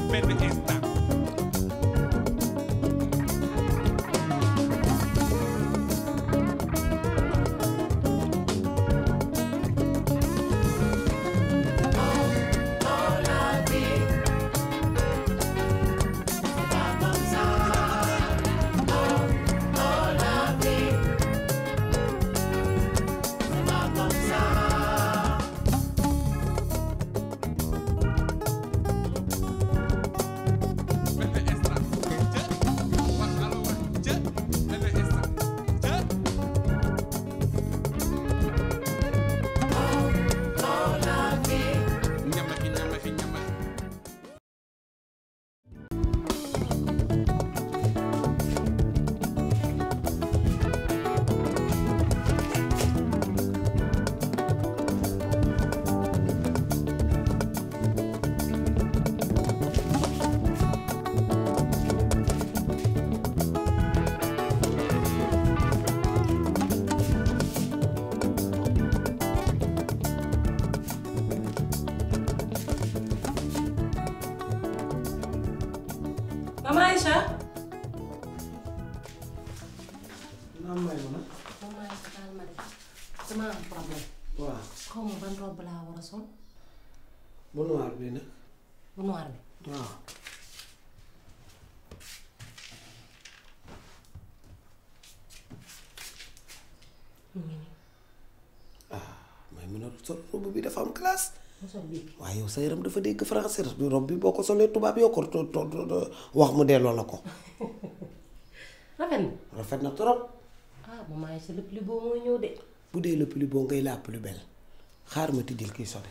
benn instant benn instant jë wax allo wax jë benn instant jë ñamaxi ñamaxi ñamaxi Maman Aïcha. naam may ma nag Maman Aïcha daal ma def dama am problème waaw xaw ma ban robe laa war a sol bu noir bi nag bu noir bi. waaw mu ngi nii may mën a sol robe bi dafa am classe mu sol bii. waaye yow sa yaram dafa dégg français bi robe bi boo ko solee tubaab yokkul to to to- wax mu delloo la ko rafet na. rafet na trop ah Maman Aïcha le plus beau mooy ñëw de. bu dee le plus beau ngay la plus belle xaar ma tijjil kiy sone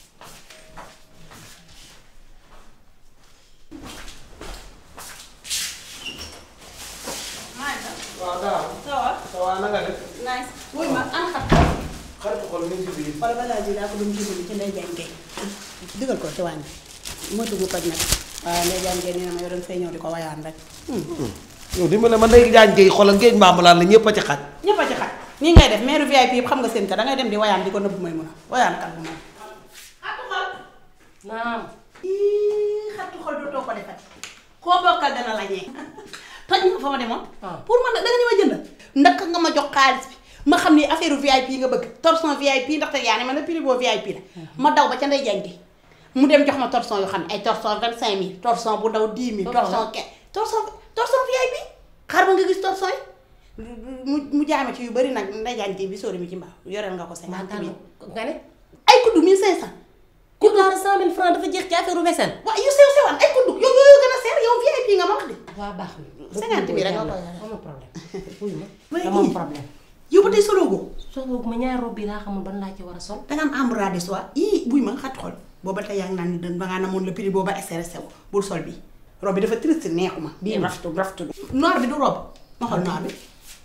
waaw daaw ça va. ça va na nga def nice. wuy ma an xat. xaritu xol mi ngi ci biir wala balaa ji daa ko doon jubali ci ndey jàng kay. digal ko ci wàññi. motu gu toj nag. waaw ndey jàng kay nee na ma yoroon fay ñëw di ko wayaan rek. yow dimbale ma ndey jaan géey xoolal ngéej mbaambalaan la ñëpp a ci xaj ñëpp a ci xaj. nii ngay def maire VIP yëpp xam nga seen ka da ngay dem di wayaan di ko nëbb may mun a wayaan kat bu may. xatu xol. naam. ii xatu xol dootoo ko defati. koo bokkal dana la ñee. toj nga fa ma demoon. Ah. pour man nag da nga ni ma jënd. ndaka nga ma jox xaalis bi ma xam ni affaire VIP nga bëgg torsion VIP ndaxte yaa ne ma ne prix boo VIP la. ma daw ba ca ndey jàng mu dem jox ma torsion yoo xam ne ay torsion vingt cinq mille torsion bu ndaw dix mille. Torsion torsion quinze torsion torsion VIP. xaar ba nga gis torsion yi. mu mu jaame ci yu bëri nag ndey jàng bi sóori mi ci mbaaw yoreel nga ko maa cinquante tànn mille. nga ne. ay kuddu mille cinq cent. ku daara cent mille francs dafa jeex ci affaire vaisselle. waaw yu sew sewaan ay kuddu yow yooyu gën a seer yow VIP nga ma wax de. waa baax na. Cinquante mille rek nga koy amul problème. wuyu ma. Waaye dama am ii. problème. yow ba tey solo go soo boog ma ñaari robe bi laa xamul ban laa ci war a sol. danga am embrun de soie ii buy ma xat xol booba tey yaa ngi naan ni da ngaa namoon le prix booba SRS wu bul sol bi robe bi dafa triste neexuma bii raftu raftu noir bi du robe ma xool noir bi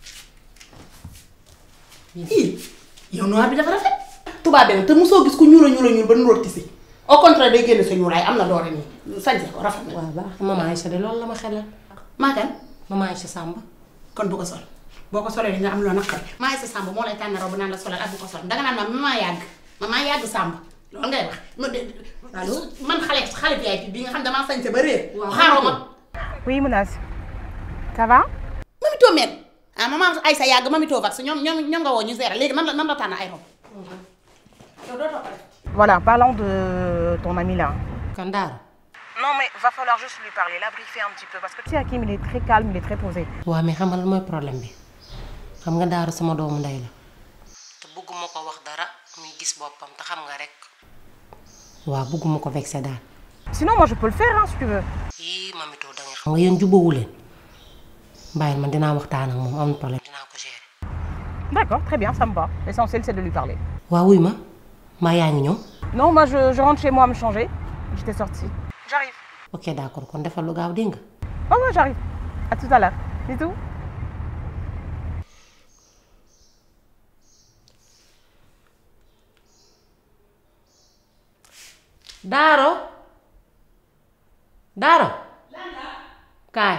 ii yow noir bi dafa rafet tubaab bi nag te mosoo gis ku ñuul a ñuul a ñuul ba nuroog tisi au contraire day génne sa ñuulaay am na doore nii sañse ko rafet na waaw baax na Maman Aïcha de loolu la ma xelal. maakan Maman Aïcha Samba. kon bu ko sol boo ko solee di nga am loo naqari maa ngi sa sàmb moo lay tànn robe naan la solal ak bu ko sol danga naan ma maman yàgg maman yàgg sàmb loolu ngay wax ma de Allo? man xale xale VIP bi nga xam damaa sañse ba réer Waaw. xaaroo ma Oui, Mounas. Ça va mami too meen ah maman Aïssa yàgg mami too vax ñoom ñoom ñoom nga woo ñu gérer léegi nan la nan la tànn ay robe yow doo toppale Voilà, parlons de ton ami là. kan daara. Non, mais va falloir juste lui parler, la briefer un petit peu. Parce que tu sais, Hakim, il est très calme, il est très posé. waaw mais xam nga lan mooy problème bi xam nga daara sama doomu ndey la. te bëgguma ko wax dara muy gis boppam te xam nga rek. waaw bëgguma ko vexé daal. Sinon, moi, je peux le faire, hein, si tu veux. yii mamito da nga xam nga yéen jubóowu leen bàyyil man dinaa waxtaan ak moom amul problème dinaa ko gérer. D'accord, très bien, ça me va. L'essentiel, c'est de lui parler. waaw wuy ma maa yaa ngi ñëw. Non, moi, je, je rentre chez moi me changer. J'étais sortie. J'arrive. ok d'accord kon defal lu gaaw dégg nga. Oh, ouais, j'arrive. À tout à l'heure. C'est tout Daaro Daaro kaay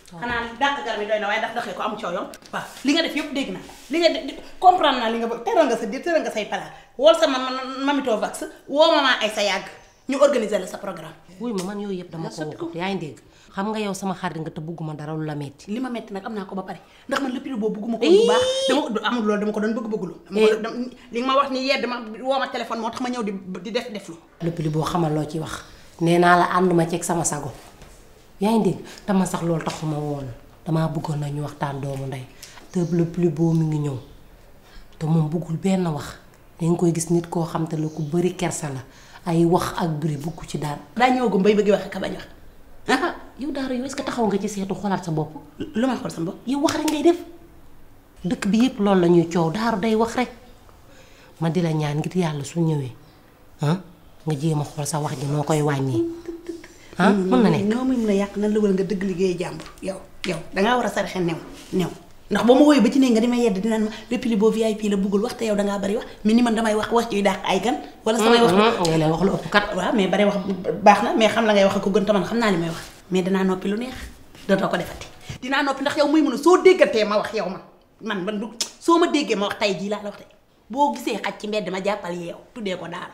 xanaa dàq gar mi doy na waaye dax daxee ko am coow yoon waaw li nga def yëpp dégg naa li nga def comprendre naa li nga bëgg teral nga sa dir teral nga say pala wool sa ma mamito vax woo maman ay sa yàgg ñu organiser la sa programme wuy ma man yooyu yëpp dama ko waxut yaa ngi dégg xam nga yow sama xarit nga te bugguma dara lu la metti li ma metti nag am naa ko ba pare ndax man lépp boobu bëgguma ko bu baax dama amul loolu dama ko doon bëgg bëggulu dama ko doon li nga ma wax ni yedd ma woo ma téléphone moo tax ma ñëw di di def def lu lépp li boo xamal loo ci wax nee naa la ànduma ceeg sama sago yaa ngi dégg dama sax loolu taxuma woon damaa bëggoon na ñu waxtaan doomu ndey te le plus beau mi ngi ñëw te moom bëggul benn wax danga koy gis nit koo xam te la ku bëri kersa la ay wax ak buri bugg ci daal daa ñëwagum bay bëgg wax ka bañ wax ah yow daara yow est-ce que taxaw nga ci seetu xoolaat sa bopp lu may xool sa bopp yow wax rek ngay def dëkk bi yépp loolu la ñuy coow daaru day wax rek ma di la ñaan ngir yàlla su ñëwee ah nga jéem a xool sa wax ji noo koy wàññi ah mën na nekk noo muy mën a yàq nan la wala nga dëgg liggéey jàmbur yow yow dangaa war a saraxe new new ndax boo ma wooyu ba ci ne nga di ma yedd dinaan ma depuis li boo VIP la buggul wax te yow dangaa bari wax mais ni man damay wax wax ciy dàq ay gan wala samay wax ngay leen wax lu ëpp kat waaw mais bari wax baax na mais xam la ngay wax ko gën te man xam naa li may wax mais danaa noppi lu neex dootoo ko defati dinaa noppi ndax yow muy mën a soo déggatee ma wax yow man man man du soo ma déggee ma wax tay jii laa la wax de boo gisee xaj ci mbedd ma jàppal yeew tuddee ko daara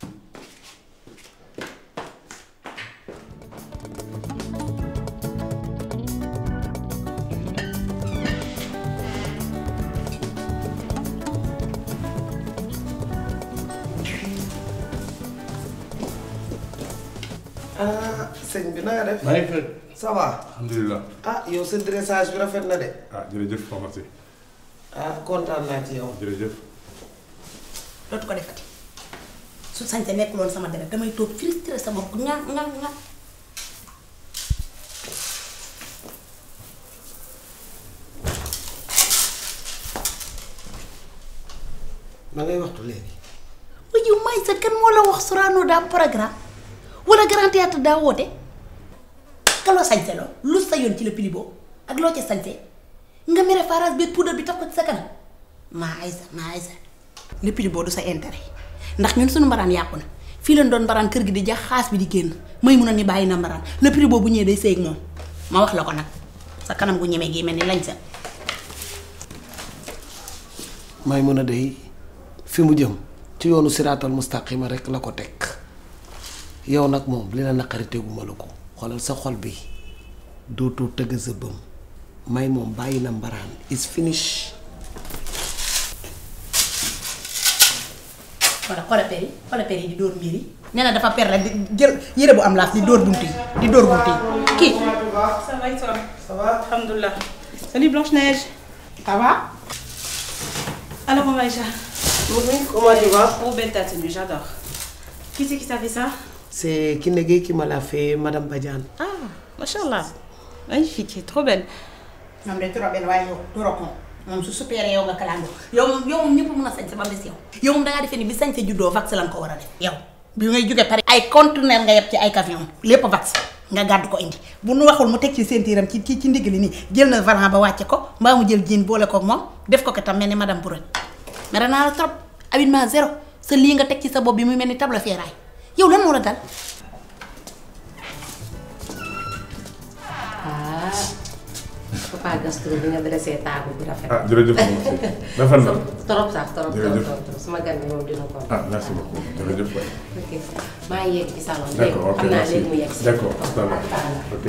ah sëñ bi na nga def. maa ngi fi. ça va. alhamdulilah. ah yow sa dressage bi rafet na de. ah jërëjëf pharmacie. ah kontaan naa ci yow. jërëjëf. dootu ko defati su sañte nekk loon sama deret damay toog frustré sa bopp nga nga nga ma ngay waxtu léegi. waaye yow may sa kan moo la wax Sorano daa am programme wala Grand Théâtre daa woote ka loo sañse loo lu sa yoon ci la pili boobu ak loo ca sañse nga mere farage bi poudre bi taf ko ci sa kanam maa ay sa maa ay sa le pili boobu du sa intérêt ndax ñun suñu mbaraan yàqu na fii leen doon mbaraan kër gi di jax xaas bi di génn may mun a ni bàyyi na mbaraan le pili boobu bu ñëwee day sëy ak moom ma wax la ko nag sa kanam gu ñemee gi mel ni lañ sa may mën a dey fi mu jëm ci yoonu siraatal mustaqima rek la ko teg yow nag moom li la naqari teguma la ko xoolal sa xol bi dootoo tëgg sa bëm may moom bàyyi na mbaraan is finish wala xoolal per yi xoolal per yi di dóor mbir yi nee na dafa per la di jël yére bu am laaf di dóor buntu yi di dóor buntu yi kii Ça va et toi Ça va Alhamdoulilah. Salut Blanche-Neige. ça va Alors, on va Aïcha. comment tu vas Oh, belle ta tenue, j'adore. Qui c'est qui t'a fait ça c'est Kiné Gueye qui me l'a fait madame Badiane Ah, machallah. Magnifique, tu es trop belle. moom day trop benn waaye yow doro ko moom su supéré yow nga kalaandoo yow moom yow moom ñëpp mën a sañse ba mu des yow yow moom dangaa defee ni bi sañse juddoo vax lan ko war a def yow bi ngay jóge Paris ay conteneur nga yeb ci ay camion lépp vax nga gàddu ko indi bu nu waxul mu teg ci ceinture am ci ci ci ndigg li nii jël na valant ba wàcce ko mbaa mu jël jean boole koog moom def ko ko tam mel ni madame Bourret mere naa la trop habillement zéro sa lii nga teg ci sa bopp bi muy mel ni table ferraille yow lan moo la dal ah papa Gaston bi nga dressé table bi rafet ah jërëjëf pharmacie. rafet na. trop sax trop trop Jërëjëf. trop trop sama gan bi moom dina ko ah merci beaucoup jërëjëf waay. ok maa ngi yegg ci salon bi d'accord ok xam naa merci léegi mu yegg si d'accord à tout à l'heure. ok.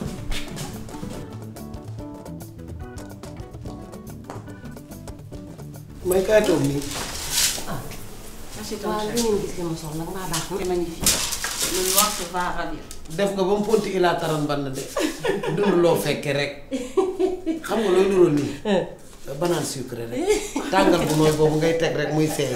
may kaay toog nii Merci ton waaw cher. li ngeen gis li ma soxla mbaa baax na C'est magnifique. Le noir te va ravir. def nga ba mu ponti ilaa taran ban de dund loo fekke rek xam nga looy nuróol nii banaan sucré rek tàngal bu nooy boobu ngay teg rek muy seey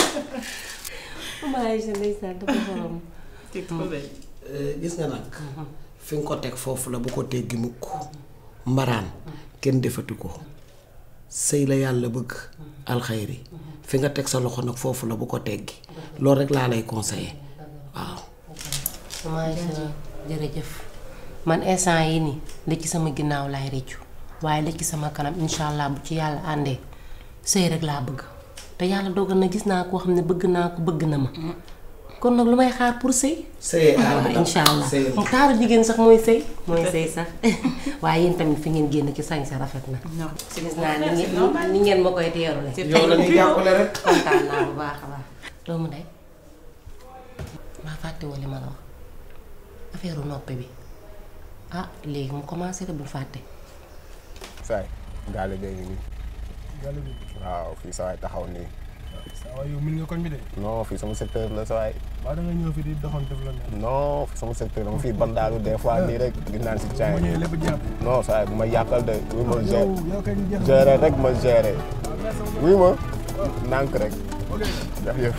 maa ngi ndeysaan dafa xorom Tu es trop belle. Euh, gis nga nag fi nga ko teg foofu la bu ko teggi mukk mbaraan kenn defatu ko sëy la yàlla bëgg alxayri fi nga teg sa loxo nag foofu la bu ko teggi loolu rek laa lay conseiller waaw maa ngi jërëjëf man instant yi nii li ci sama ginnaaw laay rëccu waaye li ci sama kanam incha allah bu ci yàlla àndee sëy rek laa bëgg te yàlla dogal na gis naa koo xam ne bëgg naa ko bëgg na ma kon nag lu may xaar pour sëy sëy waaw incha allah mu taaru jigéen sax mooy sëy mooy sëy sax waaye yéen tamit fi ngeen génn ci sañ sa rafet na gis naa ni ngeen ni ngeen ma koy teerule yow la ñuy jàppale rek kontaan naa bu baax a baax doomu ndey maa fàtte woon li ma la wax affaire noppe bi ah léegi mu commencé te bul fàtte saay gaale bee ngi nii waaw fii sa waay taxaw nii waaw yow min nga koñ bi de non fii sama secteur la sa waay waaw da nga ñëw fi di doxoon def la ne non fii sama secteur dama fii bandaalu des fois nii rek di naan si bu caay ma ñëwee lépp jàpp non sa waay bu ma yàqal de oui ma yow yow kay ñu jeex gérer rek ma gérer oui ma nànk rek def yëf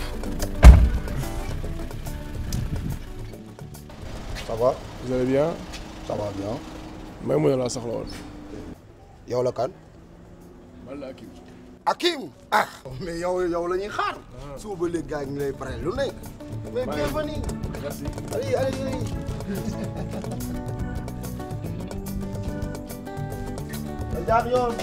ça va vous allez bien ça va bien may mu ne laa soxla woon yow la kan man la Akim Akim ah mais yow yow la ñuy xaar suba ba léegi gars yi ñu lay pare lu nekk mais bienvenue merci allez allez allez da jaar yoon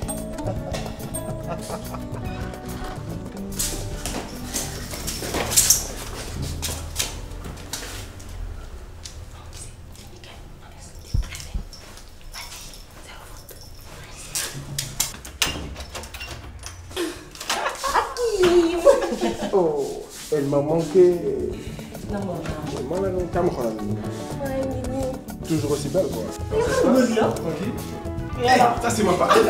oh elle m'a manqué man la nga kam xoolal toujours aussi belle quoi tranquille ça c'est ma part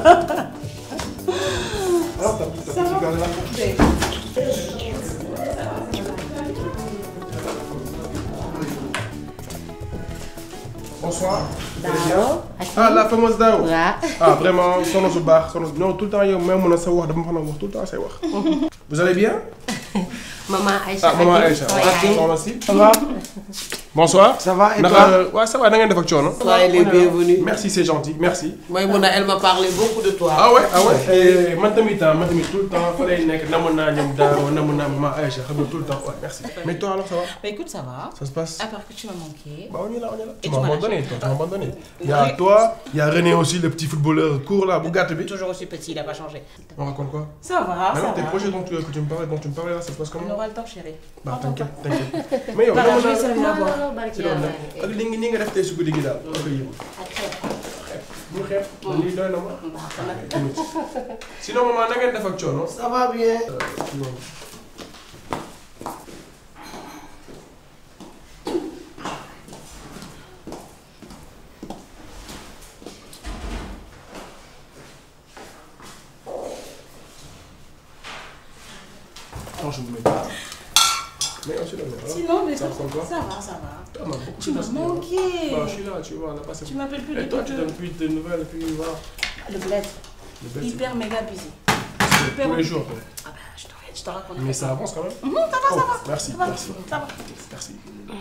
alors t'as t'as petit gars là Bonsoir. Vous allez bien Ah, la fameuse Dao. waaw Ah, vraiment, sono su baax, sono su... Non, tout le temps, yow même mën a sa wax dama fa na wax tout le temps say wax. Vous allez bien maman Aïcha Ah, maman Akim, Aïcha. sama Ah, yaay. soxna si. Ça va Bonsoir. Ça va, et Naka- toi Ouais, ça va, da ngeen def ak coono. Soyez les bienvenus. Merci, c'est gentil, merci. Maïmouna elle m'a parlé beaucoup de toi Ah ouais, ah ouais. Et man tamit ah, man tamit tout le temps fa lay nekk namoon naa ñoom Daro, namoon naa maman Aïcha, xam nga tout le temps. Ouais, merci. Mais toi alors ça va Bah écoute, ça va. Ça se passe À part que tu m'as manqué. Bah on est là, on est là. Et Tu tu m'as m'as abandonné, lâché. toi, tu m'as abandonné. Il y a toi, il y a René aussi, le petit footballeur court là, Bougat bi. Toujours aussi petit, il a pas changé. On raconte quoi Ça va, Maintenant, ça tes va. projets dont tu, que tu me parlais, dont tu me parlais là, ça se passe On comment aura le temps, chérie. Bah Prends ton t'inquiète, temps. t'inquiète. Mais yow Voilà, dama je vais naa servir à boire. non barki ci loolu yàlla nag ak li nga ni nga def tey si guddi gi daal da koy yëngu. bu xeeb. lii doy na ma. sinon maman na ngeen def ak coono. ça va bien Non, je ne mets pas. Mais on se le met. hein. Sinon, mais Ça ressemble quoi ça va, ça va. T'as mal beaucoup Tu de m'as choses. manqué. Bah, je suis là, tu vois, on a passé. Tu m'appelles plus Et toi, depuis tu que- donnes plus de nouvelles, puis voilà. Le bled. Le bête, Hyper méga busy. c'est hyper tous les occupé. jours. quoi. Ah bah, je te, je te raconte. Mais ça avance quand même. Mhm, ça va, ça Oh, va. Merci, Ça va, merci. ça va. Merci.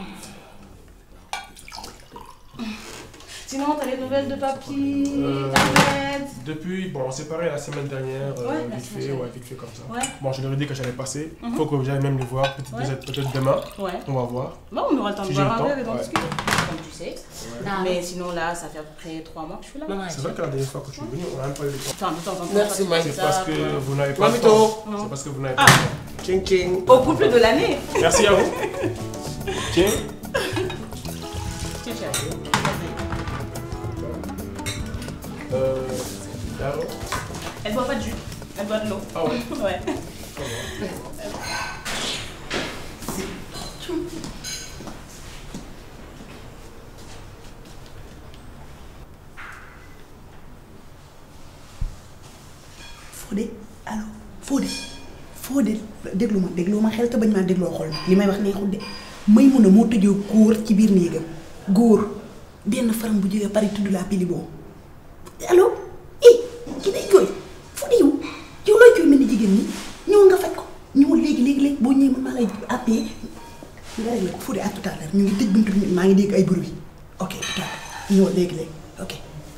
Sinon, t'as les nouvelles de papy, Euh, Ahmed Depuis, bon, on s'est parlé la semaine dernière, euh, Ouais, la vite semaine fait, dernière. ouais, vite fait comme ça. Ouais. Bon, je leur ai dit que j'allais passer. Mhm. Faut que j'aille même les voir, peut-être Ouais. peut-être demain. Ouais. On va voir. Bon, on aura le temps Si de j'ai boire le un temps, verre et d'en ouais. discuter, comme tu sais. Daaw. Mais sinon, là, ça fait à peu près trois mois que je suis là. maman C'est vrai que la dernière fois que tu es venu, on a même pas eu le temps. Enfin, de temps en temps, Merci, quand tu Mike. fais C'est ça, parce que voilà. vous n'avez pas le Mamito. temps. Non. C'est parce que vous n'avez Ah. pas le temps. Ching ching Au couple de l'année. Merci à vous. Tiens. Tiens, chérie. Euh, Daro. Elle boit pas de jus, elle boit de l'eau. Ah ouais. Ouais. Fodé allo Fodé Fodé déglu ma déglu ma xel te bañ maa dégloo xol li may wax neexul de may mun a moo tëjoo góor ci biir néegam góor benn faram bu jógee Paris tudd laa pili boo allo eh ki day jooy Fodé yow yow looy jooy mel ni jigéen ñi ñëw nga faj ko ñëwal léegi léegi léegi boo ñëwee man maa lay appee nga réglé ko Fodé à tout à l'heure ñu ngi tëj buntu bi maa ngi dégg ay bruit ok tout à l'heure ñëwal léegi léegi ok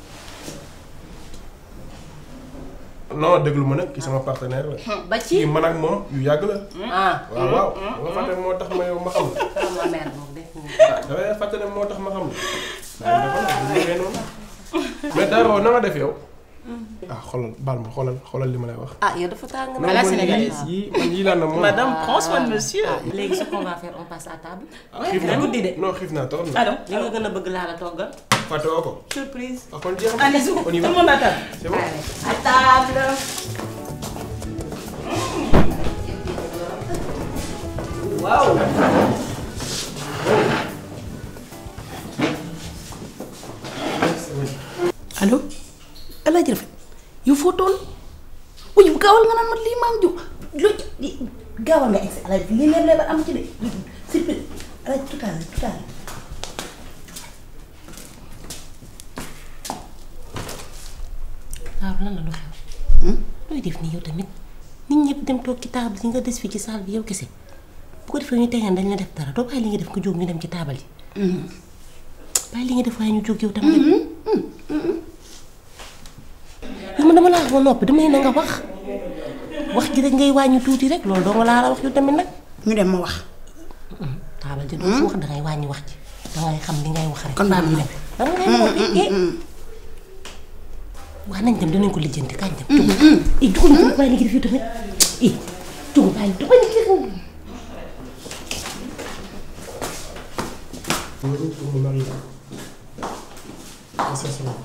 non déglu ma nag kii sama partenaire la. ba ci kii man ak moom yu yàgg la. ah waaw waaw. nga fàtte moo tax ma yow ma xam la. sama mère moom def ah dafay fàtte ne moo tax ma xam la. waaye dafa la bu ñu noonu. mais Daro na nga def yow. ah xoolal baal ma xoolal xoolal li ma lay wax. ah yow dafa tàng non man yii yii man yii laa na moom. Madame, prends soin de monsieur. léegi ce qu'on va faire on passe à table. ah xiif naa guddi de. non xiif naa trop na. Alors, li nga gën a bëgg laa la toggal. fàtte woo ko. surprise. ah kon jeex na. allez-y, on y tout va. le monde à table. c'est bon. à table. Waouh. allo El Hadj Rafet yow foo toll uy gaawal nga naan ma lii maa ngi jóg loo ci gaawal nga egsi El Hadj lii leer leer am ci de surprise El Hadj tout à l'heure tout à l'heure waaw lan la lu xew. looy def nii yow tamit nit ñëpp dem toog ci taabal yi nga des fii ci salle bi yow kese bu ko defee ñu tegeen dañ la def dara doo bàyyi li nga def nga jóg ñu dem ci taabal yi. bàyyi li nga def waaye ñu jóg yow tamit. yow man dama laa wax ba noppi dama ne na nga wax wax ji rek ngay wàññi tuuti rek loolu doo nga laa la wax yow tamit nag. ñu dem ma wax taabal ji doo ko wax dangay wàññi wax ji dangay xam li ngay wax rek. kon baax na dem dama ngay noppi eh. waa nañ dem dinañ ko lijjanti kañ dem. tugg eh dugg na bàyyi li nga def yow tamit eh tugg bàyyi dugg na kii loolu pour mu lan la. ah c'est ça.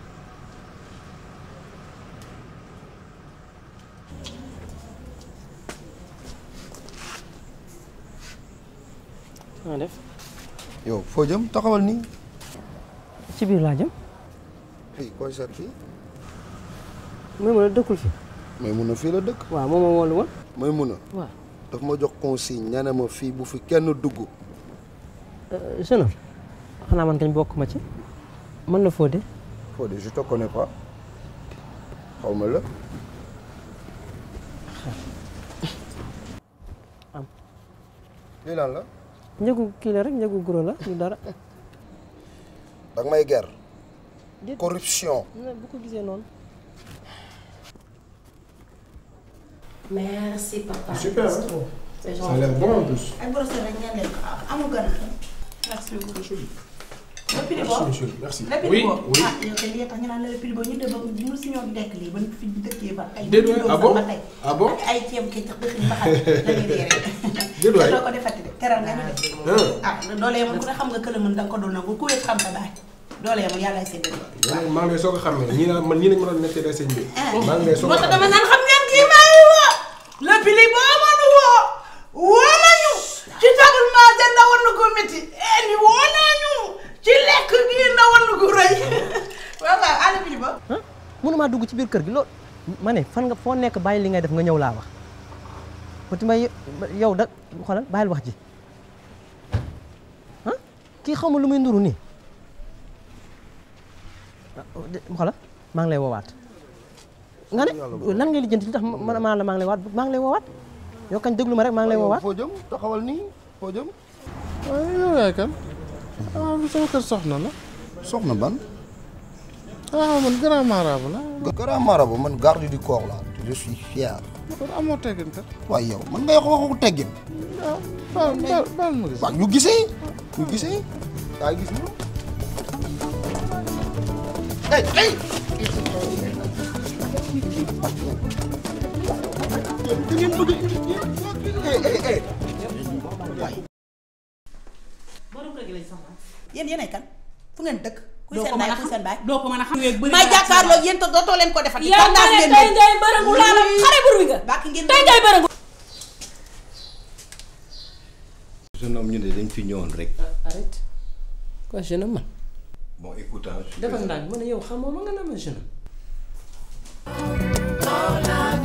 naa def yow foo jëm taxawal nii. ci biir laa jëm fii koy seet fii. may mën a dëkkul fi may mun a fii la dëkk. waaw moom moo woolu woon may mun a. waaw daf ma jox consigne nee na ma fii bu fi kenn dugg. jeune homme xanaa man kañ bokk ma ci mën na Fodé Fodé je te connais pas xaw ma la. am lii lan la. njëgu kii la rek njëgu guro la du dara danga may ger. Déet. corruption. bu ko gisee noonu merci papa. super C'est hein. trop. C'est ça a l'air bon en plus. ak brosse rek ngeen lekk amul gën Merci beaucoup. C'est joli. le pili Merci boobu monsieur merci. le pili oui boobu oui. ah yow kay lii tax ñu naan la le pili boobu ñu dem ba ñu si ñoo dekk lii ba fi dëkkee ba ay Déet waay, juddoo ah sax bon? ba tey. Ah bon? ak ay ceeb kii tax dëkk ñu ba xam la ñuy dee rek Déet waay. doo ko defati de teral nga ñu de ah. ah doole yemul ku ne xam nga këla mën danga ko doon nangu ku wéet xam sa baay doole yemul yàlla ay séddale yow nag maa ngi lay soog a xàmmee ñii la man ñii lañ ma doon nettee sëñ bi. maa ngi lay soog moo a tax dama xàmmee. naan xam ngeen kii may woo le pili boo mënu woo woo nañu ci tablement de ndawal na ko métti eh ni woo nañu ci lekk gi ndawal na ko rëy waaw waaw àll pili ba ah mënumaa dugg ci biir kër gi loolu ma ne fan nga foo nekk bàyyi li ngay def nga ñëw laa wax Petit Mbaye yow da xoolal bàyyil wax ji ah kii xaw ma lu muy nduru nii ah xoolal maa ngi lay woowaat nga ne lan ngay lijjanti li tax ma maa la maa ngi lay woowaat maa ngi lay woowaat yow kañ déglu ma rek maa ngi lay yow woowaat foo jëm taxawal nii foo jëm. waaye yow yaay kan ah bu sama kër soxna la soxna ban. ah man grand marabout la grand marabout man garde du corps la je suis fier. kon amoo teggin kat waaye yow man ngay wax waxu teggin. ah baal baal baal ma gis waaw ñu gisee ñu gisee yaa gis moom. hey hey. da ngeen bëgg a hey hey hey. yéen yéenay kan fu ngeen dëkk kuy doo seen ko mën baay a kuy xam seen baay doo ko mën a xam. may jàkkaarloo yéen te dootoo leen ko defati yow kontaan tey ngeen tey leen. ngay bërëngu laa la xale bur wi nga. bàkk ngeen tey ngay bërëngu. jeune homme ñu ne dañ fi ñëwoon rek. arrête quoi jeune homme man bon écoute ah. defal ndànk ma ne yow xamoo ma nga naa ma jeune homme Oh la